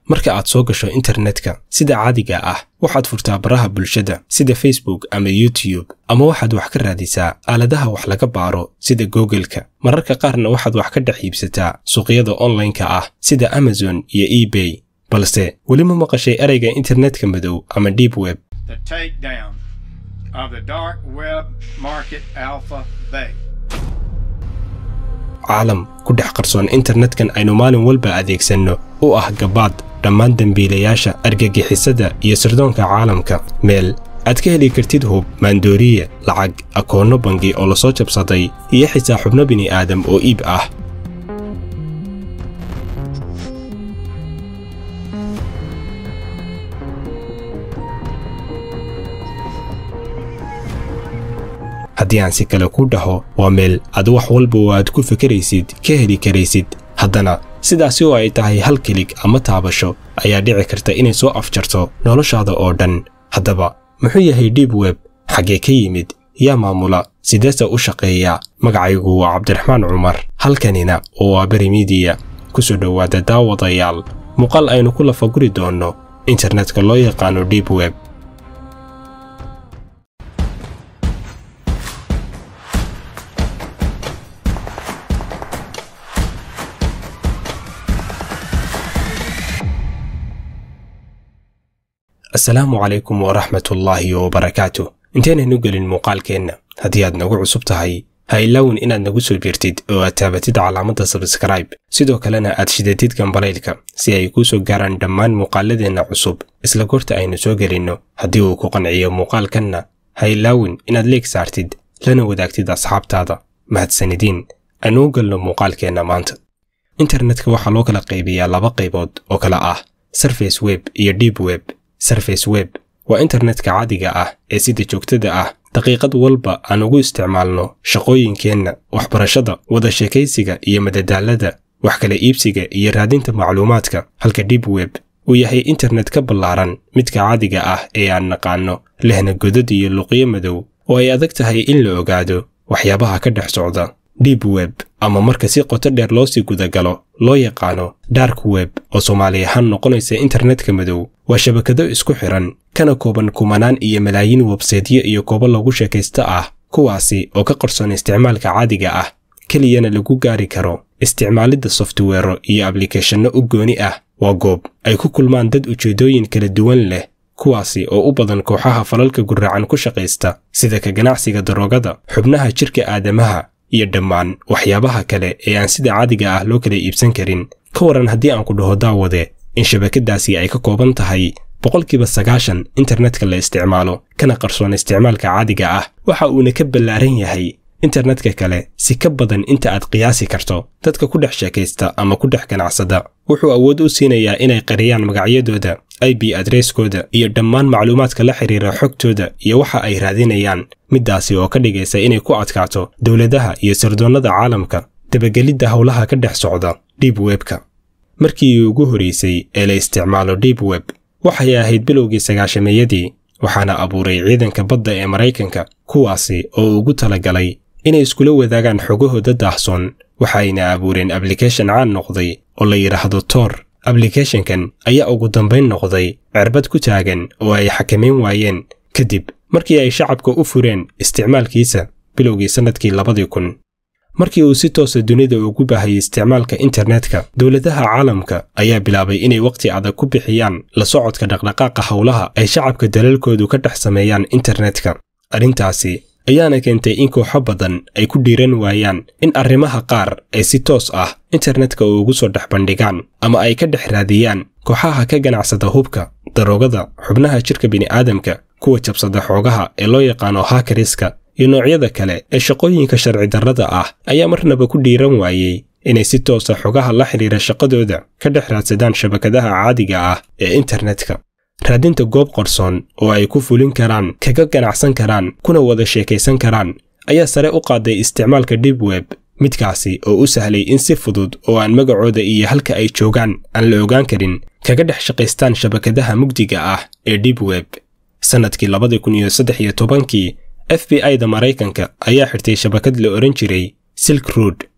marka aad soo gasho internetka sida caadiga ah waxaad furtaa baraha bulshada sida facebook ama youtube ama waxaad wax ka raadisaa aaladaha wax laga baaro sida googleka mararka qaarna waxaad wax ka dhex iibsataa suuqyada onlineka ah sida amazon iyo ebay balse weli ma maqashay ereyga internetka madow ama deep web the takedown of the dark web market alpha bay. caalam ku dhex qarsoon internetkan aynu maalin walba adeegsanno u ah gabaad dhammaan dembiilayaasha argagixisada iyo sirdoonka caalamka meel aad ka heli kartid hub maandooriye lacag akoonno bangi oo lasoo jabsaday iyo xitaa xubno bini'aadam oo iib ah haddii aan si kale ku dhaho waa meel aad wax walba oo aad ku fekeraysid ka heli karaysid haddana sidaasi oo ay tahay hal kilig ama taabasho ayaa dhici karta inay soo afjarto noloshaada oo dhan haddaba muxuu yahay deep web xaggee ka yimid yaa maamula sideese u shaqeeya magacaygu waa cabdiraxmaan cumar halkanina oo waa beri midiya ku soo dhowaada daawadayaal muuqaal aynu ku lafaguri doonno internetka loo yaqaano deep web asalaamu calaykum waraxmatullaahi wabarakaatu intaynaynu gelin muuqaalkeenna haddii aad nagu cusub tahay ha ilaawin inaad nagu soo biirtid oo aad taabatid calaamadda sabskribe sidoo kalena aad shidatid gambalaylka si ay kuu soo gaaraan dhammaan muuqaaladeenna cusub isla goorta aynu soo gelinno haddii uu ku qanciyo muuqaalkanna ha ilaawin inaad leeg saartid lana wadaagtid asxaabtaada mahadsanidiin aynu u galno muuqaalkeenna maanta internetka waxaa loo kala qaybiyaa laba qaybood oo kale ah surface web iyo deep web surface web waa internetka caadiga ah ee sida joogtada ah daqiiqad walba aan ugu isticmaalno shaqooyinkeenna waxbarashada wada sheekaysiga iyo madadaalada wax kala iibsiga iyo raadinta macluumaadka halka deep web uu yahay internet ka ballaaran midka caadiga ah ee aan naqaanno lehna godad iyo luqyo madow oo ay adag tahay in la ogaado waxyaabaha ka dhex socda deep web ama marka si qoto dheer loo sii gudagalo loo yaqaano dark web oo soomaali ahaan noqonaysa internetka madow waa shabakado isku xiran kana kooban kumanaan iyo malaayiin websaydyo iyo goobo lagu sheekaysta ah kuwaasi oo ka qarsoon isticmaalka caadiga ah keliyana lagu gaari karo isticmaalidda softwero iyo ablikeeshanno u gooni ah waa goob ay ku kulmaan dad ujeeddooyin kala duwan leh kuwaasi oo u badan kooxaha falalka gurracan ku shaqaysta sida ka ganacsiga daroogada xubnaha jidhka aadamaha iyo dhammaan waxyaabaha kale ee aan sida caadiga ah loo kala iibsan karin ka waran haddii aan ku dhaho daawade in shabakadaasi ay ka kooban tahay boqolkiiba sagaashan internetka la isticmaalo kana qarsoon isticmaalka caadiga ah waxa uuna ka ballaaran yahay internetka kale si ka badan inta aad qiyaasi karto dadka ku dhex sheekaysta ama ku dhex ganacsada wuxuu awood u siinayaa inay qariyaan magacyadooda ib adresskooda iyo dhammaan macluumaadka la xiriira xogtooda iyo waxa ay raadinayaan middaasi oo ka dhigaysa inay ku adkaato dowladaha iyo sirdoonnada caalamka dabagelidda howlaha ka dhex socda deep webka markii ugu horraysay ee la isticmaalo deep web waxay ahayd bilowgii sagaashameeyadii waxaana abuuray ciidanka badda ee maraykanka kuwaasi oo ugu talagalay inay iskula wadaagaan xogahooda daahsoon waxayna abuureen ablikeeshan caan noqday oo la yidhaahdo tor ablikeeshankan ayaa ugu dambayn noqday cerbad ku taagan oo ay xakamayn waayeen kadib markii ay shacabka u fureen isticmaalkiisa bilowgii sannadkii labadii kun markii uu si toosa dunida ugu baahayay isticmaalka internetka dowladaha caalamka ayaa bilaabay inay wakhti adag ku bixiyaan la socodka dhaqdhaqaaqa howlaha ay shacabka dalalkoodu ka dhex sameeyaan internetka arrintaasi ayaana keentay in kooxo badan ay ku dhiiran waayaan in arrimaha qaar ay si toos ah internetka ugu soo dhex bandhigaan ama ay ka dhex raadiyaan kooxaha ka ganacsada hubka daroogada xubnaha jidhka bini'aadamka kuwa jabsada xoogaha ee loo yaqaano hakariska iyo noocyada kale ee shaqooyinka sharci darrada ah ayaa marnaba ku dhiiran waayey inay si toosa xogaha la xidhiira shaqadooda ka dhex raadsadaan shabakadaha caadiga ah ee internetka raadinta goob qarsoon oo ay ku fulin karaan kaga ganacsan karaan kuna wada sheekaysan karaan ayaa sare u qaaday isticmaalka deep web midkaasi oo u sahlay in si fudud oo aan magacooda iyo halka ay joogaan aan la ogaan karin kaga dhex shaqaystaan shabakadaha mugdiga ah ee deep web sannadkii labadii kun iyo saddex iyo tobankii f b i da maraykanka ayaa xirtay shabakad la odhan jiray silk rood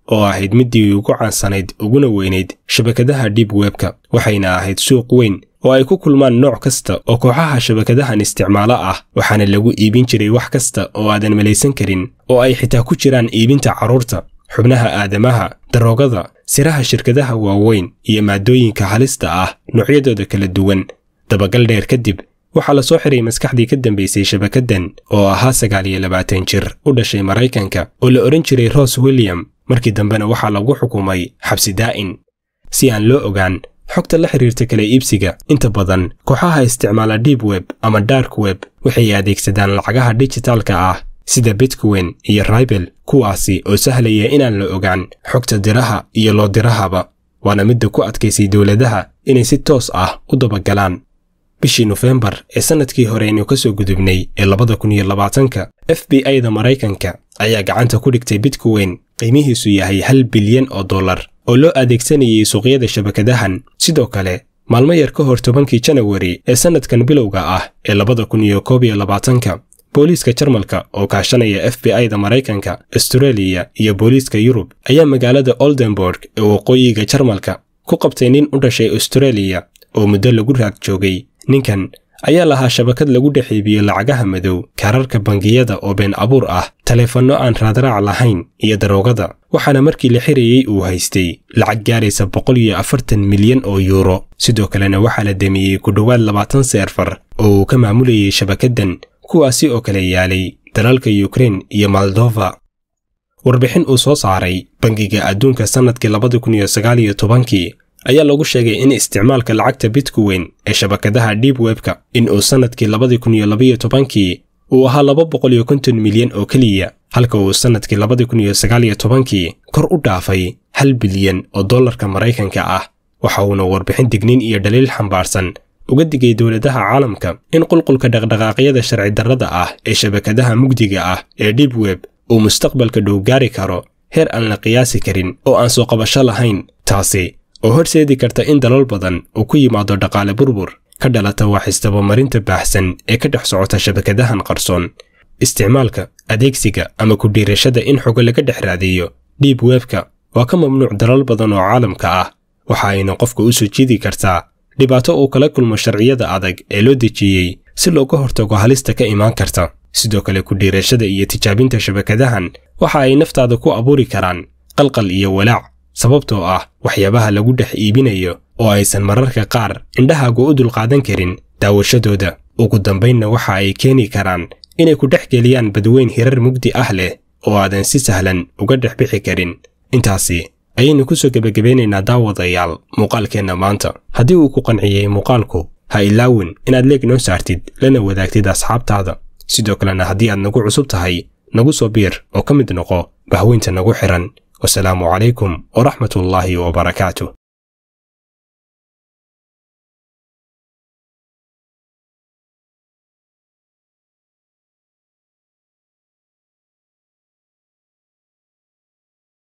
oo ahayd middii ugu caansanayd uguna weynayd shabakadaha deep webka waxayna ahayd suuq weyn oo ay ku kulmaan nooc kasta oo kooxaha shabakadahan isticmaalo ah waxaana lagu iibin jiray wax kasta oo aadan malaysan karin oo ay xitaa ku jiraan iibinta carruurta xubnaha aadamaha daroogada siraha shirkadaha waaweyn iyo maadooyinka halista ah noocyadooda kala duwan dabagal dheer kadib waxaa la soo xiray maskaxdii ka dambaysay shabakaddan oo ahaa sagaal iyo labaatan jir u dhashay maraykanka oo la odhan jiray ros william markii dambena waxaa lagu xukumay xabsi daa'in si aan loo ogaan xogta la xiriirta kala iibsiga inta badan kooxaha isticmaala deep web ama dark web waxay adeegsadaan lacagaha dijitaalka ah sida bitcoin iyo raibel kuwaasi oo sahlaya inaan la ogaan xogta diraha iyo loo dirahaba waana midda ku adkaysay dowladaha inay si toos ah u dabagalaan bishii nofembar ee sannadkii hore aynu ka soo gudubnay ee labada kun iyo labaatanka f b i-da maraykanka ayaa gacanta ku dhigtay bitcoin qiimihiisu yahay hal bilyan oo dollar oo loo adeegsanayay suuqyada shabakadahan sidoo kale maalmo yar ka hor tobankii janawari ee sannadkan bilowga ah ee labada kun iyo koob iyo labaatanka booliiska jarmalka oo kaashanaya f b i-da maraykanka astareeliya iyo booliiska yurub ayaa magaalada oldenborg ee waqooyiga jarmalka ku qabtay nin u dhashay astareeliya oo muddo lagu raag joogay ninkan ayaa lahaa shabakad lagu dhex iibiyo lacagaha madow kaararka bangiyada oo been abuur ah taleefanno aan raadraac lahayn iyo daroogada waxaana markii la xirayey uu haystay lacag gaaraysa boqol iyo afartan milyan oo yuuro sidoo kalena waxaa la demiyey ku dhowaad labaatan seerfar oo uu ka maamulayay shabakaddan kuwaasi oo kale yaalay dalalka yukrein iyo moldova warbixin uu soo saaray bangiga adduunka sannadkii labada kun iyo sagaal iyo tobankii ayaa lagu sheegay in isticmaalka lacagta bitcoin ee shabakadaha deep webka in uu sannadkii labadii kun iyo labaiyo tobankii uu ahaa laba boqol iyo konton milyan oo keliya halka uu sannadkii labadii kun iyo sagaal iyo tobankii kor u dhaafay hal bilyan oo dollarka maraykanka ah waxa uuna warbixin digniin iyo dhaliil xambaarsan uga digay dowladaha caalamka in qulqulka dhaqdhaqaaqyada sharci darrada ah ee shabakadaha mugdiga ah ee deep web uu mustaqbalka dhow gaari karo heer aan la qiyaasi karin oo aan soo qabasho lahayn taasi oo horseedi karta in dalal badan uu ku yimaado dhaqaale burbur ka dhalata wax isdabamarinta baahsan ee ka dhex socota shabakadahan qarsoon isticmaalka adeegsiga ama ku dhiirashada in xogo laga dhex raadiyo deep webka waa ka mamnuuc dalal badan oo caalamka ah waxa ayna qofka u soo jiidi kartaa dhibaato uu kala kulmo sharciyada adag ee loo dejiyey si looga hortago halista ka imaan karta sidoo kale ku dhiirashada iyo tijaabinta shabakadahan waxa ay naftaada ku abuuri karaan qalqal iyo walaac sababtoo ah waxyaabaha lagu dhex iibinayo oo aysan mararka qaar indhahaagu u dulqaadan karin daawashadooda ugu dambaynna waxa ay keeni karaan inay ku dhex geliyaan badweyn hirar mugdi ah leh oo aadan si sahlan uga dhex bixi karin intaasi ayaynu ku soo gebagabeynaynaa daawadayaal muuqaalkeenna maanta haddii uu ku qanciyey muuqaalku ha ilaawin inaad leeg noo saartid lana wadaagtid asxaabtaada sidoo kalena haddii aad nagu cusub tahay nagu soo biir oo ka mid noqo bahweynta nagu xihan wasalaamu calaykum waraxmatullaahi wabarakaatu